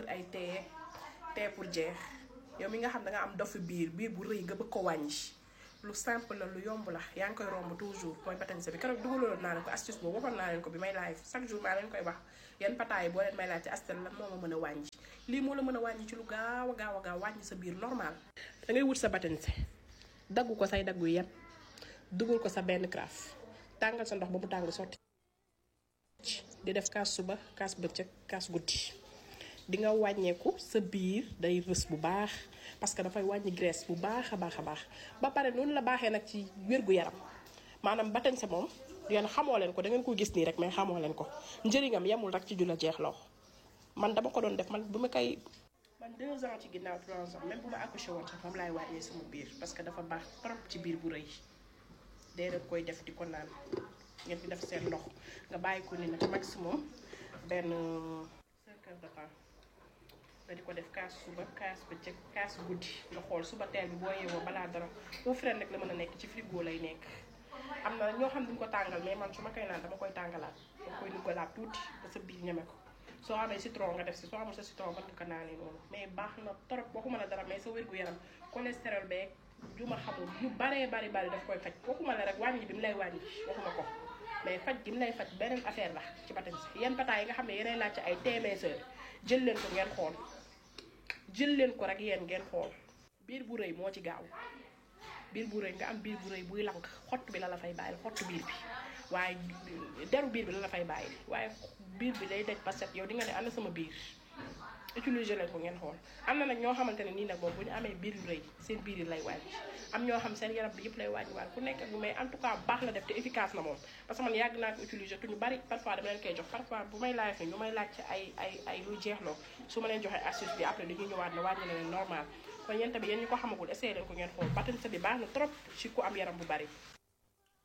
wër ay tee tee pour jeex yow mi nga xam da nga am dofu biir biir bu rëy nga bëgg ko wàññi lu simple la lu yomb la yaa ngi koy romb toujours mooy batañse bi keroog dugaloon naa leen ko astuce boobu waxoon naa leen ko bi may live chaque jour maa leen koy wax yan pataay boo leen may laaj ci astel lan moo ma mën a wàññi lii moo la mën a wàññi ci lu gaaw a gaaw a gaaw wàññi sa biir normal da ngay wut sa batañse daggu ko say daggu yem dugal ko sa benn carafe tàngal sa ndox ba mu tàng sotti di def kaas suba kaas bëccëg kaas guddi di nga wàññeeku sa biir day rës bu baax parce que dafay wàññi graisse bu baax a baax a baax ba pare noonu la baaxee nag ci wér-gu-yaram maanaam batañse moom yéen xamoo leen ko da ngeen ko gis nii rek mais xamoo leen ko njëriñam yemul rek ci jula jeexloo man dama ko doon def man bu ma koy man deux ans ci ginnaaw trois ans même bu ma accouché woon sax moom laay wàññee sama biir parce que dafa baax trop ci biir bu rëy dee rek koy def di ko naan ngeen di def seen ndox nga bàyyi ko ni nag maximum benn 5 heures de temps nga di ko def kaas suba kaas bëccëg kaas guddi nga xool suba teel bi boo yeewoo balaa dara au frais nag la mën a nekk ci frigo lay nekk am na ñoo xam duñ ko tàngal mais man su ma koy naan dama koy tàngalaat dama koy duggalaat tuuti ba sa biir ñeme ko soo amee citron nga def si soo amul sa citron mën nga ko naanee noonu mais baax na trop waxuma la dara mais sa wér-gu-yaram cholestérol beeg ju ma xamul yu baree bari bari daf koy faj waxuma la rek wàññi bi mu lay wàññi waxuma ko mais faj gi mu lay faj beneen affaire la ci batañse yenn pataay yi nga xam ne yeneen laaj ci ay téeméer jël leen ko ngeen xool jël leen ko rek yéen ngeen xool biir bu rëy moo ci gaaw biir bu rëy nga am biir bu rëy buy lank xott bi la la fay bàyyil xott biir bi waaye deru biir bi la la fay bàyyil waaye biir bi day daj ba set yow di nga ne ana sama biir utiliser leen ko ngeen xool am na nag ñoo xamante ne nii nag moom bu ñu amee biir yu rëy seen biir yi lay wàññi am ñoo xam seen yaram bi yëpp lay wàññi waat ku nekk ak bu mais en tout cas baax la def te efficace na moom parce que man yàgg naa ko utiliser te ñu bari parfois dama leen koy jox parfois bu may laaj ñu may laaj ci ay ay ay luy jeexloo su ma leen joxee astuce bi après dañuy ñëwaat ne wàññi na leen normal kon yéen tamit yéen ñu ko xamagul essayé leen ko ngeen xool batañse bi baax na trop ci ku am yaram bu bari